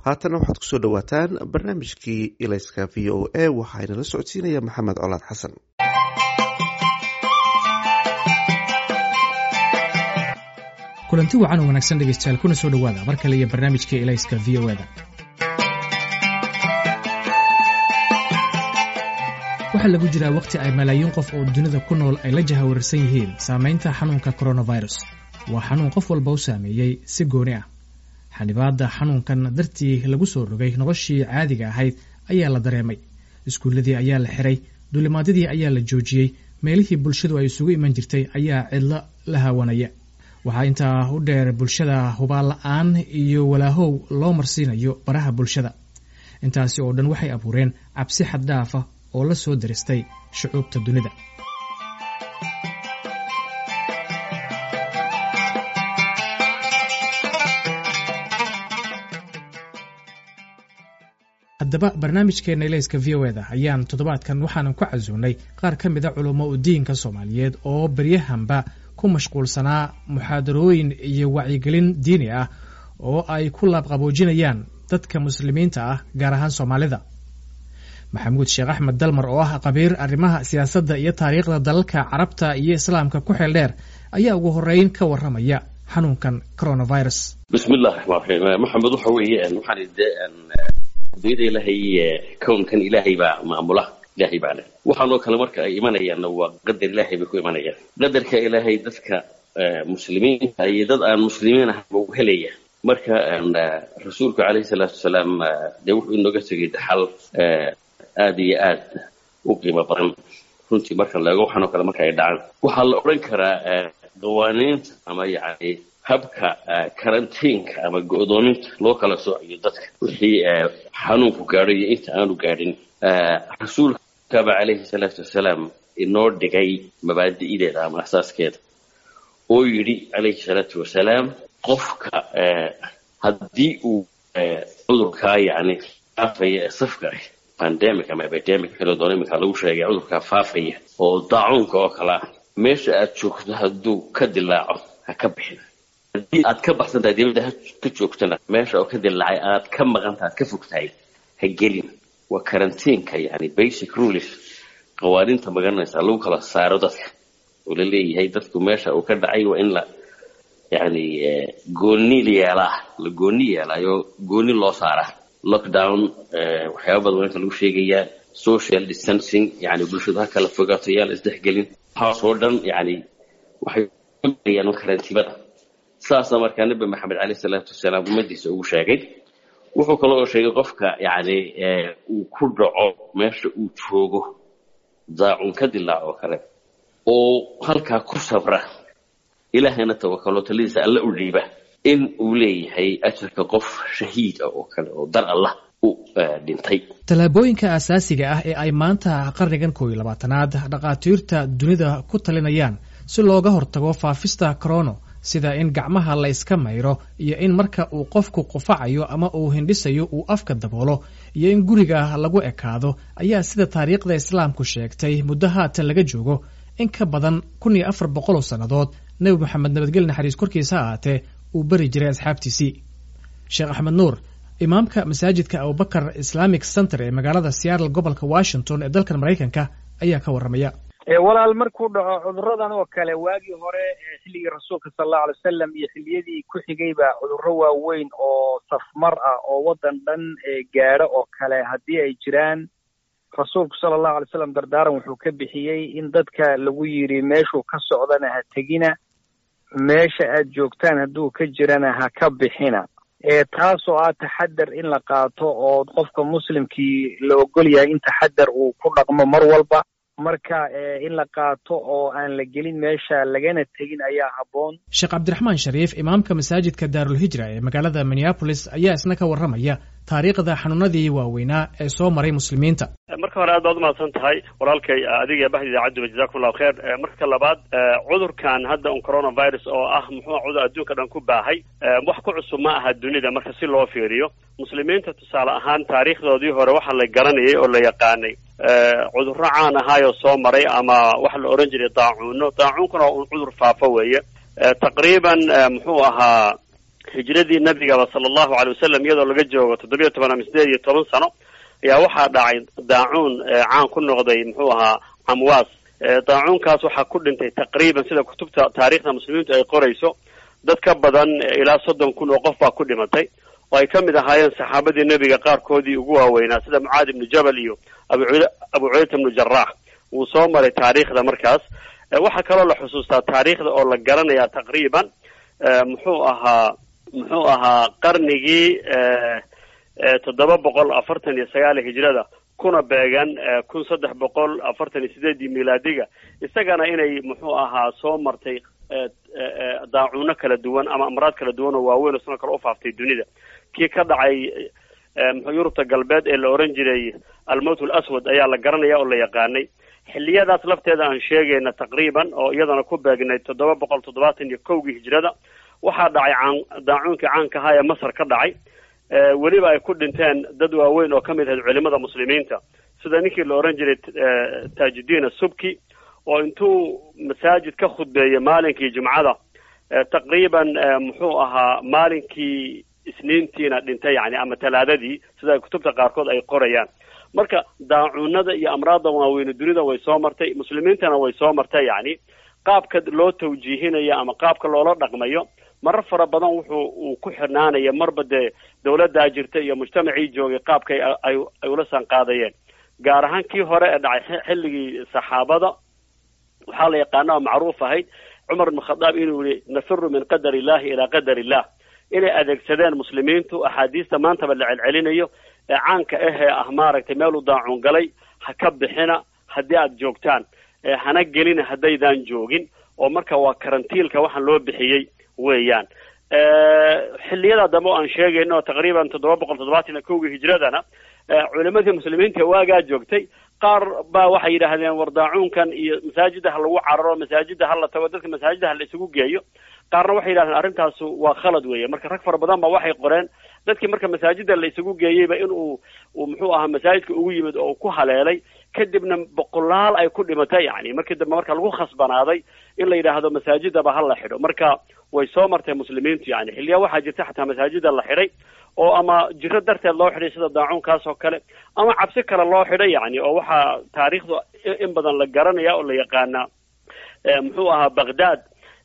haatana waxaad kusoo dhawaataan barnaamijkii ilayska v o a waxaana la socodsiinaya maxamed colaad xasan kulanti wacan oo wanaagsan dhegeystayaal kuna soo dhowaada mar kale iyo barnaamijka ilayska v o da waxaa lagu jiraa wakhti ay malaayiin qof oo dunida ku nool ay la jahawararsan yihiin saamaynta xanuunka coronavirus waa xanuun qof walba u saameeyey si gooni ah xanibaadda xanuunkan dartii lagu soo rogay noloshii caadiga ahayd ayaa la dareemay iskuulladii ayaa la xiray duulimaadyadii ayaa la joojiyey meelihii bulshadu ay isugu iman jirtay ayaa cidlo la haawanaya waxaa intaa u dheer bulshada hubaal la-aan iyo walaahow loo marsiinayo baraha bulshada intaasi oo dhan waxay abuureen cabsi xaddhaafa oo la soo daristay shucuubta dunida haddaba barnaamijkeena ilayska v o eda ayaan toddobaadkan waxaanan ku casuunay qaar ka mida culummo u diinka soomaaliyeed oo beryahanba ku mashquulsanaa muxaadarooyin iyo wacyigelin diini ah oo ay ku laabqaboojinayaan dadka muslimiinta ah gaar ahaan soomaalida maxamuud sheekh axmed dalmar oo ah qabiir arrimaha siyaasadda iyo taariikhda dalalka carabta iyo islaamka ku xeel dheer ayaa ugu horeyn ka warramaya xanuunkan coronavirus bismillahi raxmaan raxiim maxamed waxa weeye waxaan de adduunyada ilaahay kownkan ilaahay baa maamula ilaahay baa leh waxaanoo kale marka ay imanayaanna waa qadar ilaahay bay ku imanayaan qadarka ilaahay dadka muslimiinta iyo dad aan muslimiin ahayba u helaya marka rasuulku calayhi salaatu wasalaam dee wuxuu inooga tegay daxal aada iyo aad u qiimo badan runtii marka laego waxaanoo kale marka ay dhacaan waxaa la odhan karaa qawaaniinta ama yacni habka karantiinka ama go-doominta loo kala soocayo dadka wixii xanuunku gaadho iyo inta aanu gaadhin rasuulkaba calayhi salaatu wasalaam inoo dhigay mabaadi'deeda ama asaaskeeda oo yidhi calayhi salaatu wasalaam qofka haddii uu cudurkaa yacni faafaya ee safka ah pandemic ama epidemic kala doon iminka lagu sheegay cudurkaa faafaya oo daacuunka oo kale ah meesha aad joogto hadduu ka dilaaco ha ka bixin haddii aad ka baxsan tahay dibadda ha ka joogtana meesha oo ka dilaacay aad ka maqantaha ad ka fog tahay ha gelin waa karantiinka yani basic rules qawaaniinta magaranaysa lagu kala saaro dadka oo la leeyahay dadku meesha uu ka dhacay waa in la yani gooni yeelaa la gooni yeelaayo gooni loo saaraa lockdown waxyaaba badan waa inta lagu sheegayaa social distancing yani bulshadu ha kala fogaato yaa la isdhexgelin waxaasoo dhan yani waxay ayaan karantiibada saasna markaa nabi maxamed caleyh salaatu wasalaam ummadiisa ugu sheegay wuxuu kale oo sheegay qofka yani uu ku dhaco meesha uu joogo daacun ka dilaac oo kale oo halkaa ku sabra ilaahayna tawakalo taladiisa alla u dhiiba in uu leeyahay ajarka qof shahiid ah oo kale oo dar allah u dhintay tallaabooyinka asaasiga ah ee ay maanta qarnigan koob iyo labaatanaad dhakhaatiirta dunida ku talinayaan si looga hortago faafista corono sida in gacmaha la iska mayro iyo in marka uu qofku qufacayo ama uu hindhisayo uu afka daboolo iyo in guriga lagu ekaado ayaa sida taariikhda islaamku sheegtay muddo haatan laga joogo in ka badan kun iyo afar boqol oo sannadood nebi moxamed nabadgeli naxariis korkiisa ahaatee uu beri jiray asxaabtiisii sheekh axmed nuur imaamka masaajidka abubakar islamic center ee magaalada seattle gobolka washington ee dalkan maraykanka ayaa ka warramaya walaal markuu dhaco cuduradan oo kale waagii hore xilligii rasuulka sala allahu alay wasalam iyo xilliyadii ku xigayba cudurro waaweyn oo safmar ah oo waddan dhan gaadho oo kale haddii ay jiraan rasuulku sala allahu alay slam dardaaran wuxuu ka bixiyey in dadka lagu yidhi meeshuu ka socdana ha tegina meesha aad joogtaan hadduu ka jirana ha ka bixina taasoo ah taxadar in la qaato oo qofka muslimkii la ogol yahay in taxadar uu ku dhaqmo mar walba marka in la qaato oo aan la gelin meesha lagana tegin ayaa habboon sheekh cabdiraxmaan shariif imaamka masaajidka daarulhijra ee magaalada minneabolis ayaa isna ka warramaya taariikhda xanuunadii waaweynaa ee soo maray muslimiinta marka hore aad baad umahadsan tahay walaalkay adiga baxda idaacadduba jazakum allahu kheer marka labaad cudurkan hadda un coronavirus oo ah muxuu cudur adduunka dhan ku baahay wax ku cusub ma aha dunida marka si loo fiiriyo muslimiinta tusaale ahaan taariikhdoodii hore waxaa la garanayay oo la yaqaanay cudurro caan ahaayoo soo maray ama waxa la odhan jiray daacuuno daacuunkuna un cudur faafo weeye taqriiban muxuu ahaa hijradii nabigaba sala allahu alay wasalam iyadoo laga joogo toddobiyo toban ama sideed iyo toban sano ayaa waxaa dhacay daacuun caan ku noqday muxuu ahaa camwaas daacuunkaas waxaa ku dhintay taqriiban sida kutubta taariikhda muslimiintu ay qorayso dad ka badan ilaa soddon kun oo qof baa ku dhimatay oo ay ka mid ahaayeen saxaabadii nebiga qaarkoodii ugu waaweynaa sida mucaad ibnu jabal iyo abu abu cubayta ibnu jaraax wuu soo maray taariikhda markaas waxaa kaloo la xusuustaa taariikhda oo la garanayaa taqriiban muxuu ahaa muxuu ahaa qarnigii toddoba boqol afartan iyo sagaal hijrada kuna beegan kun saddex boqol afartan iyo sideedii milaadiga isagana inay muxuu ahaa soo martay daacuuno kala duwan ama amraad kala duwan oo waaweyn oo sidoo kale ufaaftay dunida kii ka dhacay mxuu yurubta galbeed ee la oran jiray almowt alaswad ayaa la garanaya oo la yaqaanay xilliyadaas lafteeda aan sheegayna taqriiban oo iyadana ku beegnay toddoba boqol toddobaatan iyo kowgii hijrada waxaa dhacay caan daacuunkii caanka ahaa ee masar ka dhacay weliba ay ku dhinteen dad waaweyn oo kamid ahayd culimada muslimiinta sida ninkii la oran jiray tajudiin asubki oo intuu masaajid ka khudbeeyey maalinkii jumcada taqriiban muxuu ahaa maalinkii isniintiina dhintay yani ama talaadadii sida kutubta qaarkood ay qorayaan marka daacuunada iyo amraadda waaweyne dunida way soo martay muslimiintana way soo martay yani qaabka loo tawjiihinayo ama qaabka loola dhaqmayo marar fara badan wuxuu uu ku xirnaanaya marba dee dawladdaa jirta iyo mujtamacii joogay qaabkay ay ay ula sanqaadayeen gaar ahaan kii hore ee dhacay xilligii saxaabada waxaa la yaqaana oo macruuf ahayd cumar ibn khadaab inuu yihi nafiru min qadar illahi ilaa qadar illah inay adeegsadeen muslimiintu axaadiista maantaba la celcelinayo ee caanka ahee ah maaragtay meeluu daacuun galay ha ka bixina haddii aada joogtaan hana gelina haddaydaan joogin oo marka waa karantiilka waxaan loo bixiyey weeyaan xilliyada dambe o aan sheegayno taqriiban toddoba boqol toddobaatan iyo kowgii hijradana culimadii muslimiinta waagaa joogtay qaar baa waxay yidhaahdeen war daacuunkan iyo masaajida ha lagu cararo masaajida ha la tago dadka masaajida ha la isugu geeyo qaarna waxay yidhahdeen arrintaasu waa khalad weeye marka rag fara badan ba waxay qoreen dadkii marka masaajida la isugu geeyeyba in uu uu muxuu ahaa masaajidka ugu yimid oo uu ku haleelay kadibna boqolaal ay ku dhimatay yani markii dambe marka lagu khasbanaaday in la yidhaahdo masaajidaba ha la xidho marka way soo martay muslimiintu yani xilliya waxaa jirta xataa masaajida la xidhay oo ama jiro darteed loo xidhay sida daacuunkaas oo kale ama cabsi kale loo xidhay yani oo waxaa taariikhdu in badan la garanaya oo la yaqaanaa muxuu ahaa baghdad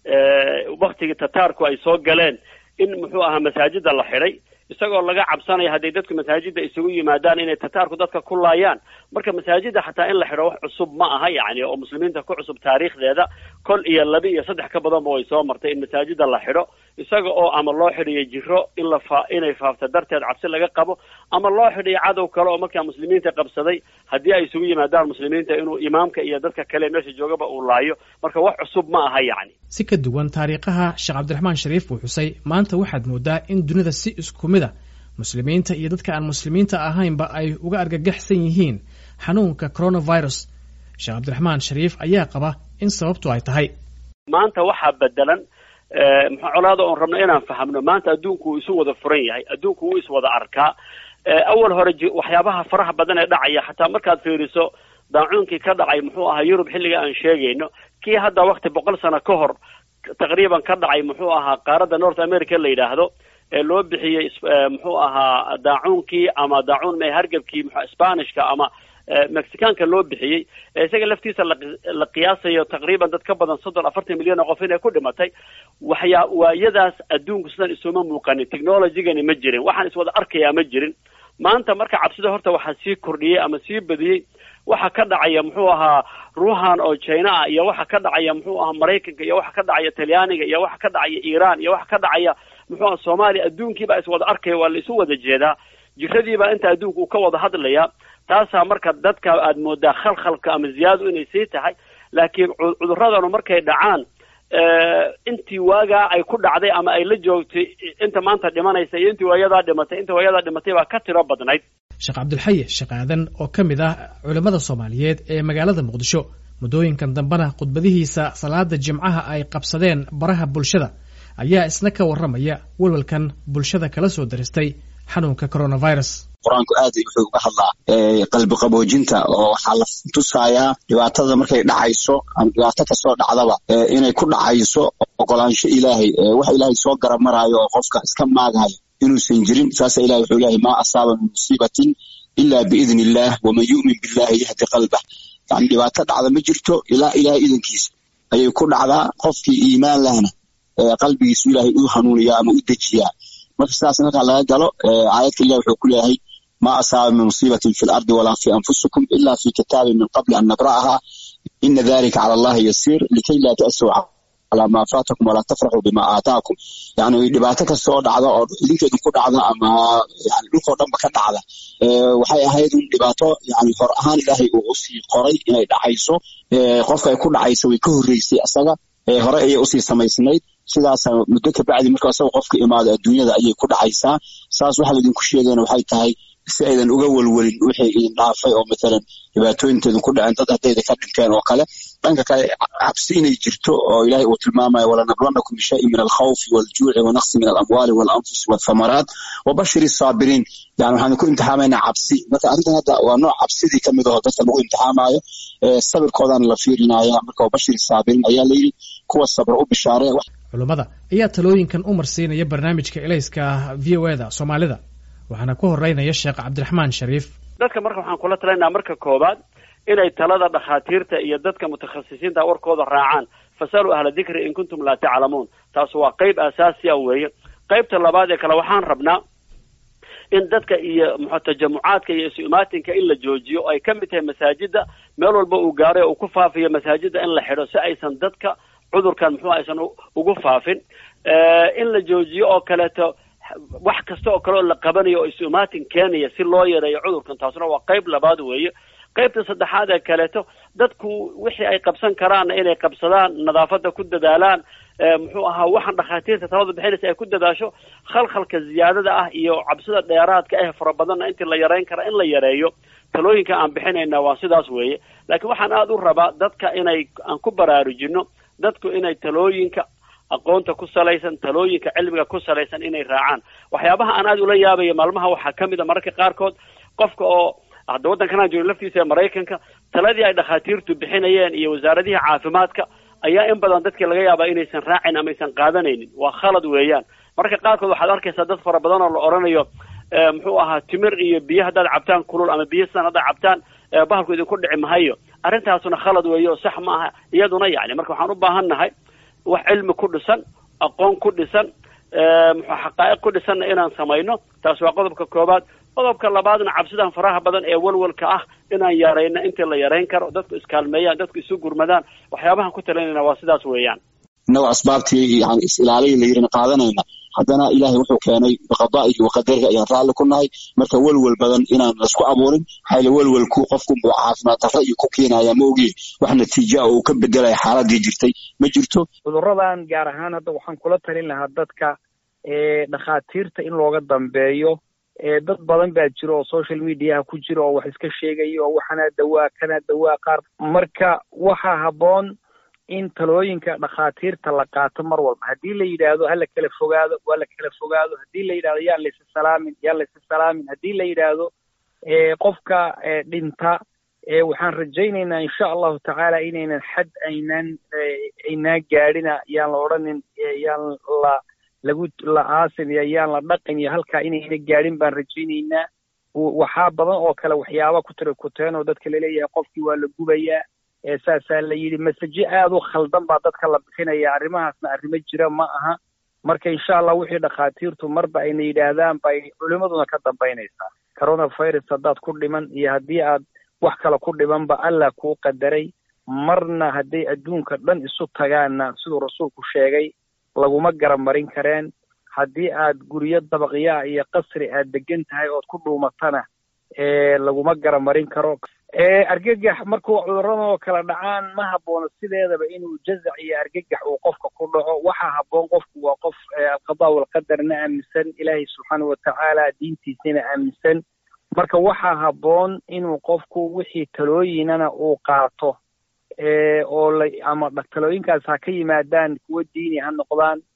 waktigii tataarku ay soo galeen in muxuu ahaa masaajida la xidhay isagoo laga cabsanaya hadday dadku masaajida isugu yimaadaan inay tataarku dadka ku laayaan marka masaajida xataa in la xidho wax cusub ma aha yani oo muslimiinta ku cusub taariikhdeeda kol iyo laba iyo saddex ka badanba way soo martay in masaajida la xidho isaga oo ama loo xidhiyo jiro in la fa inay faafta darteed cabsi laga qabo ama loo xidhiyo cadow kale oo markaa muslimiinta qabsaday haddii ay isugu yimaadaan muslimiinta inuu imaamka iyo dadka kale meesha joogaba uu laayo marka wax cusub ma aha yani si ka duwan taariikhaha sheekh cabdiraxmaan shariif uu xusay maanta waxaad moodaa in dunida si isku mid a muslimiinta iyo dadka aan muslimiinta ahaynba ay uga argagaxsan yihiin xanuunka coronavirus sheekh cabdiraxmaan shariif ayaa qaba in sababtu ay tahay maanta waxaa bedelan muxuu colaada oon rabno inaan fahamno maanta adduunku wuu isu wada furan yahay adduunku wuu iswada arkaa awal hore waxyaabaha faraha badan ee dhacaya xataa markaad fiiriso daacuunkii ka dhacay muxuu ahaa yurub xilliga aan sheegayno kii hadda wakti boqol sano ka hor taqriiban ka dhacay muxuu ahaa qaaradda north america la yidhaahdo ee loo bixiyey muxuu ahaa daacuunkii ama daacuun me hargebkii m spanishka ama mexicaanka loo bixiyey ee isaga laftiisa la qiyaasayo taqriiban dad ka badan soddon afartan milyan oo qof inay ku dhimatay waxyaa waayadaas adduunku sidan isuma muuqanin technologygani ma jirin waxaan iswada arkayaa ma jirin maanta marka cabsida horta waxaa sii kordhiyey ama sii badiyey waxa ka dhacaya muxuu ahaa ruuhan oo china ah iyo waxa ka dhacaya muxuu ahaa maraykanka iyo waxa ka dhacaya talyaaniga iyo waxa ka dhacaya iran iyo waxa ka dhacaya muxuu aha soomaaliya adduunkiibaa iswada arkaya waa la isu wada jeedaa jiradiibaa inta adduunka uu ka wada hadlaya taasaa marka dadka aad moodaa khalkhalka ama ziyaadu inay sii tahay laakiin cuduradanu markay dhacaan intii waagaa ay ku dhacday ama ay la joogtay inta maanta dhimanaysa iyo intii waayadaa dhimatay inta waayadaa dhimatay baa ka tiro badnayd sheekh cabdulxaye sheekh aadan oo ka mid ah culimmada soomaaliyeed ee magaalada muqdisho muddooyinkan dambena khudbadihiisa salaada jimcaha ay qabsadeen baraha bulshada ayaa isna ka warramaya welwalkan bulshada kala soo daristay xanuunka coronavirus qur-aanku aad wuxuu uga hadlaa qalbi qaboojinta oo waxaa la tusayaa dhibaatada markay dhacayso ama dhibaato kasoo dhacdaba inay ku dhacayso ogolaansho ilaahay wax ilaahay soo garab maraayo oo qofka iska maagayo inuusan jirin saasa ilahi wuxuu leeyahay maa asaaba min musiibatin ila biidni illaah waman yu'min billahi yahdi qalbah yani dhibaato dhacda ma jirto ilaa ilahay idankiisa ayay ku dhacdaa qofkii iimaan lahna qalbigiisu ilaahay u hanuuniyaa ama u dejiyaa marka sidaas markaa laga galo aayadka ilah wuxuu ku leeyahay ma asaaba min musiibatin fi lardi walaa fi anfusikum ila fi kitaabin min qabli an nabra'aha ina dalika cala allahi yasiir likay laa ta'suu calaa maa faatakum walaa tafraxuu bima aataakum yani dhibaato kastoo dhacda oo idinkeedu ku dhacda ama yani dhulkoo dhanba ka dhacda waxay ahayd un dhibaato yani hor ahaan ilaahay uu usii qoray inay dhacayso qofka ay ku dhacayso way ka horreysay asaga hore ayay usii samaysnayd sidaasa muddo kabacdi marka asaga qofka imaado adduunyada ayay ku dhacaysaa saas waxa laydinku sheegayna waxay tahay si aydan uga welwelin wixii idin dhaafay oo matalan dhibaatooyinteedin ku dhaceen dad haddayda ka dhinteen oo kale dhanka kale cabsi inay jirto oo ilaahay uu tilmaamayo walanabluwannakum bishayin min alkhawfi waljuuci wanaqsi min alamwaali walanfusi walthamaraat wabashir isaabiriin yani waxaan ku imtixaamaynaa cabsi marka arrintan hadda waa nooc cabsidii kamid aho dadka lagu imtixaamayo sabirkoodaana la fiirinaya marka wabashir isaabiriin ayaa layidhi kuwa sabra u bishaaree culummada ayaa talooyinkan u marsiinaya barnaamijka elayska v o eda soomaalida waxaana ku horeynaya sheekh cabdiraxmaan shariif dadka marka waxaan kula talaynaa marka koobaad inay talada dhakhaatiirta iyo dadka mutakhasisiinta warkooda raacaan fasaluu ahla dikri in kuntum laa taclamuun taas waa qeyb asaasi a weeye qeybta labaad ee kale waxaan rabnaa in dadka iyo muxuu tajamucaadka iyo isu imaatinka in la joojiyo oo ay ka mid tahay masaajida meel walba uu gaaray oo uu ku faafiyo masaajida in la xidho si aysan dadka cudurkan muxuu aysan ugu faafin in la joojiyo oo kaleeto wax kasta oo kale oo la qabanayo oo isu imaatin keenaya si loo yareeyo cudurkan taasna waa qeyb labaad weeye qeybta saddexaad ee kaleeto dadku wixii ay qabsan karaanna inay qabsadaan nadaafada ku dadaalaan muxuu ahaa waxaan dhakhaatiirta talada bixinaysa ay ku dadaasho khalkhalka ziyaadada ah iyo cabsida dheeraadka ah fara badanna intii la yareyn kara in la yareeyo talooyinka aan bixinayna waa sidaas weeye laakiin waxaan aada u rabaa dadka inay aan ku baraarujino dadku inay talooyinka aqoonta ku salaysan talooyinka cilmiga ku salaysan inay raacaan waxyaabaha aan aada ula yaabaya maalmaha waxaa ka mid a mararka qaarkood qofka oo hadda waddankanaan joogin laftiisa ee maraykanka taladii ay dhakhaatiirtu bixinayeen iyo wasaaradihii caafimaadka ayaa in badan dadkii laga yaabaa inaysan raacin ama aysan qaadanaynin waa khalad weeyaan marka qaarkood waxaad arkaysaa dad fara badan oo la odhanayo muxuu ahaa timir iyo biyo haddaad cabtaan kulul ama biyo sidan haddaad cabtaan bahalku idinku dhici mahayo arrintaasuna khalad weeye oo sax ma aha iyaduna yacni marka waxaan u baahan nahay wax cilmi ku dhisan aqoon ku dhisan muxuu xaqaa'iq ku dhisanna inaan samayno taas waa qodobka koobaad qodobka labaadna cabsidan faraha badan ee walwalka ah inaan yarayno intii la yarayn karo dadku iskaalmeeyaan dadku isu gurmadaan waxyaabahan ku talinayna waa sidaas weeyaan inagoo asbaabtii yani is-ilaalihi la yidhina qaadanayna haddana ilaahay wuxuu keenay biqadaa'ihi wa qadarihi ayaan raalli ku nahay marka welwel badan inaan laisku abuurin maxaa welwelku qofku buu caafimaad darro iyo ku keenaya ma ogiin wax natiija oo uu ka bedelaya xaaladii jirtay ma jirto cudurradan gaar ahaan hadda waxaan kula talin lahaa dadka dhakhaatiirta in looga dambeeyo dad badan baa jira oo social mediaha ku jira oo wax iska sheegaya oo waxanaa dawaa kanaa dawaa qaar marka waxaa habboon in talooyinka dhakhaatiirta la qaato mar walba haddii la yidhaahdo hala kala fogaado waa la kala fogaado haddii la yidhahdo yaan laysa salaamin yaan laysa salaamin haddii la yidhaahdo qofka dhinta waxaan rajaynaynaa insha allahu tacaala inaynan xad aynaan aynaan gaadhina yaan la odhanin yaan la lagu la aasin iyo yaan la dhaqin iyo halkaa inayna gaadhin baan rajaynaynaa waxaa badan oo kale waxyaaba ku tira kuteen oo dadka laleeyahay qofkii waa la gubayaa saasaa la yidhi masaje aada u khaldan baa dadka la bixinaya arrimahaasna arrimo jira ma aha marka insha allah wixii dhakhaatiirtu marba ayna yidhaahdaan bay culimaduna ka dambaynaysaa coronavirus haddaad ku dhiman iyo haddii aad wax kale ku dhimanba allah kuu qadaray marna hadday adduunka dhan isu tagaanna siduu rasuulku sheegay laguma garamarin kareen haddii aad guryo dabaqyaa iyo qasri aad degan tahay ood ku dhuumatana laguma garamarin karo argagax markuu cudurradan oo kala dhacaan ma haboono sideedaba inuu jazac iyo argagax uu qofka ku dhaco waxaa habboon qofku waa qof alqadaa walqadarna aaminsan ilaahay subxaanahu watacaala diintiisana aaminsan marka waxaa habboon inuu qofku wixii talooyinana uu qaato oo la ama talooyinkaas ha ka yimaadaan kuwo diini ha noqdaan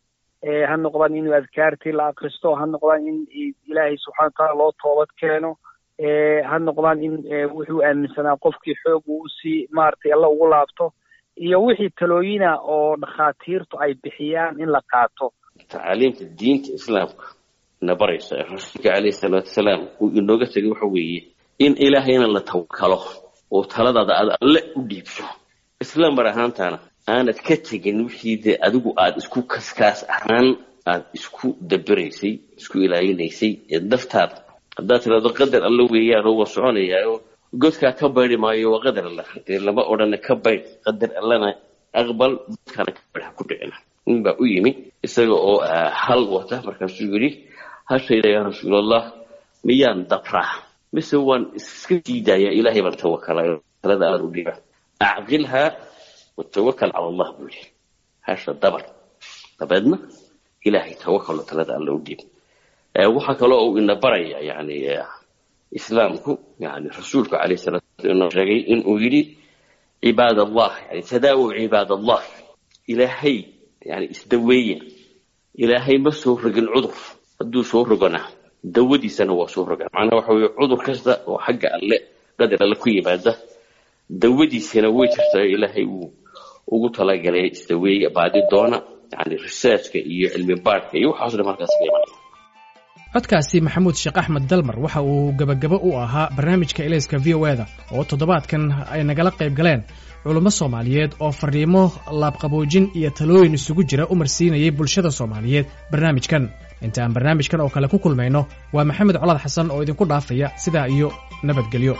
ha noqdaan in adkaartii la akristo ha noqdaan in ilaahay subxana wataala loo toobad keeno ha noqdaan in wuxuu aaminsanaa qofkii xoog uu usii maaragtay alla ugu laabto iyo wixii talooyina oo dhakhaatiirtu ay bixiyaan in la qaato tacaaliimta diinta islaamka na baraysa ee rasuulka caleyhi salaatu wasalaam uu inooga tegay waxa weeye in ilaahayna la tawakalo oo taladaada aad alle u dhiibso isla mar ahaantaana aanad ka tegin wixii dee adigu aada isku kaskaas ahaan aada isku dabiraysay isku ilaalinaysay ee daftaada haddaad tirahdo qadar alla weeyaan oo waa soconayaayo godkaa ka baydi maayo waa qadar alla dee lama odhana ka baydh qadar allana aqbal godkaana ka baydh ha ku dhicina nin baa u yimi isaga oo hal wata markaasuu yidhi hashayda yaa rasuulallah miyaan dabraa mise waan iska diidayaa ilaahay baan tawakalay talada aan u dhiba acqilhaa watawakal cala allah buu yihi hasha dabar dabeedna ilaahay tawakalo talada alla u dhiib waxaa kaloo uu ina baraya yani islaamku yani rasuulku calayh salatu inoo sheegay inuu yidhi cibaad allah yani tadaawow cibaad allah ilaahay yani isdaweeya ilaahay ma soo rogin cudur hadduu soo rogona dawadiisana waa soo roga macnaha waxa weye cudur kasta oo xagga alle qadar alle ku yimaada dawadiisana way jirtaa ilaahay uu ugu talagalay isdaweeya baadi doona yani researchka iyo cilmi baadhka iyo waxaas dhan markaas ka imanaya codkaasi maxamuud sheekh axmed dalmar waxa uu gebagabo u ahaa barnaamijka elayska v o eda oo toddobaadkan ay nagala qayb galeen culummo soomaaliyeed oo fariimo laabqaboojin iyo talooyin isugu jira u marsiinayay bulshada soomaaliyeed barnaamijkan inta aan barnaamijkan oo kale ku kulmayno waa maxamed colaad xasan oo idinku dhaafaya sidaa iyo nabadgelyo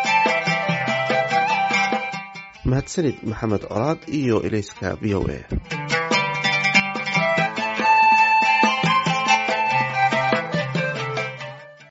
mahadsanid maxamed colaad iyo elayska v o a